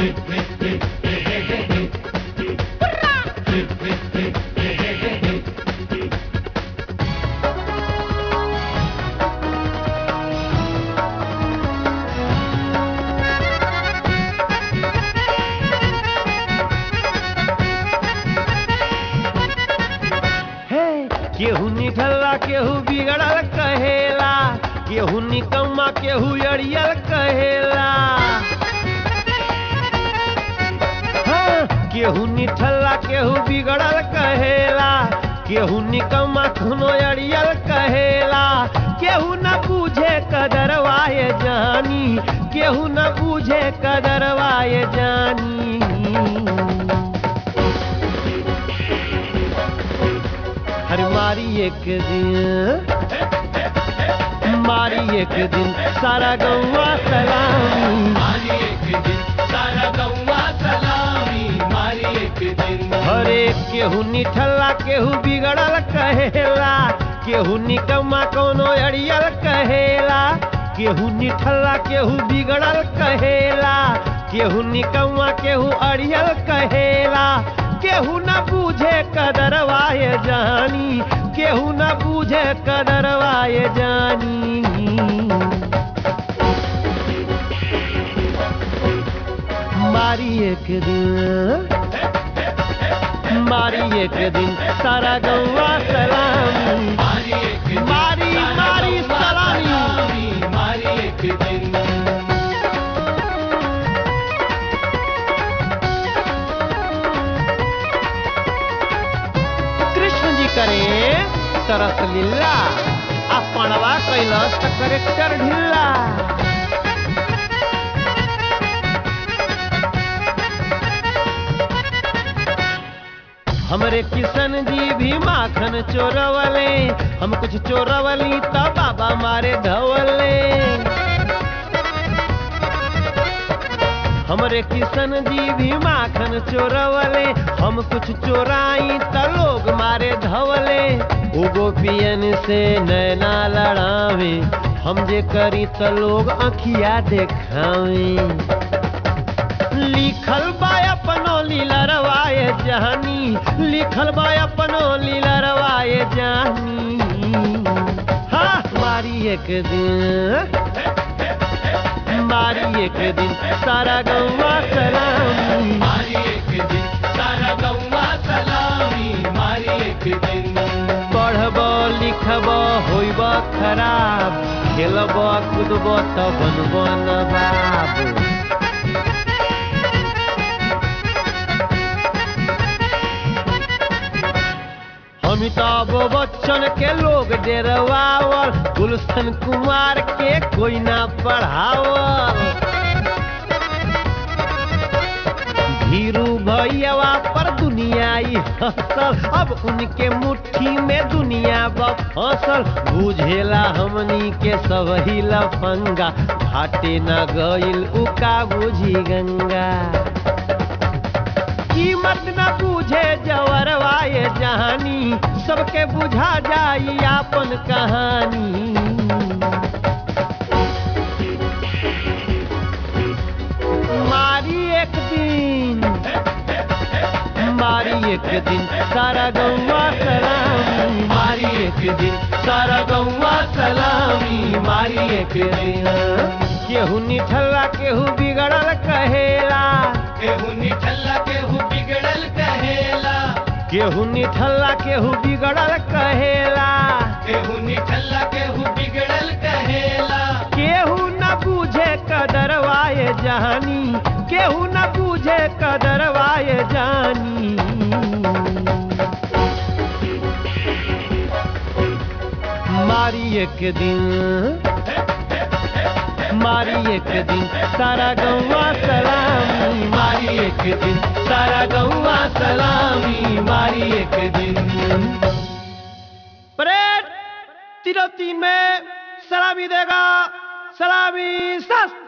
हे केहू निठल्ला केहू बिगड़ल कहेला केहू निकम्मा केहू अड़ियल कहेला हाँ, केहू निठल्ला केहू बिगड़ल कहेला केहू निकम्मा कोनो अड़ियल कहेला केहू न बूझे कदरवाए जानी केहू न बूझे कदरवाए जानी हर मारी एक दिन मारी एक दिन सारा गौवा सलामी मारी एक दिन सारा गौवा सलामी मारी एक दिन हर एक केहू निठल्ला केहू बिगड़ल कहेला केहू निकम्मा कोनो अड़ियल कहेला केहू निठल्ला केहू बिगड़ल कहेला केहू निकम्मा केहू अड़ियल कहेला केहू न बूझे कदरवाए जानी केहू न बूझे कदरवाए जानी मारी एक दिन मारी एक दिन सारा गौवा सलामी मारी एक दिन मारी, सारा मारी, गौवा सलामी। सलामी मारी एक दिन कृष्ण जी करे तरस लीला आ पणवा कैलस त करेक्टर ढिल्ला हमरे किशन जी भी माखन चोरवले हम कुछ चोरवली त बाबा मारे धवले हमरे किशन जी भी माखन चोरवले हम कुछ चोराई त लोग मारे धवले उ गोपियन से नैना लड़ावे हम जे करी त लोग अखिया देखावे लिखल बा अपनो लीलरवाए जहानी लिखल बा अपनो लीलरवाए जहानी हाँ मारी एक दिन मारी एक दिन सारा गौवा सलामी मारी एक दिन सारा गौवा सलामी मारी एक दिन पढ़ब लिखब होइब खराब खेलब कूदब त बनब नवाब अमिताभ बच्चन के लोग डेरवावल गुलशन कुमार के कोई ना पढ़ावल धीरू भैया पर दुनिया ही हंसल अब उनके मुट्ठी में दुनिया बा फसल बुझेला हमनी के सब ही लफंगा घाटे न गइल उका बुझी गंगा कीमत न बूझे जवरवाए जहानी सबके बुझा जाई आपन कहानी मारी एक दिन मारी एक दिन सारा गौवा सलामी मारी एक दिन सारा गौवा सलामी मारी एक दिन केहू निठल्ला केहू बिगड़ल कहेला केहू निठल्ला केहू बिगड़ल कहेला केहू निठल्ला केहू बिगड़ल कहेला केहू निठल्ला केहू बिगड़ल कहेला केहू न बूझे कदरवाए जानी केहू न बूझे कदरवाए जानी मारी एक दिन मारी एक दिन सारा गौवा सलामी मारी एक दिन सारा गौवा सलामी मारी एक दिन परेड तिरौती में सलामी देगा सलामी सस्त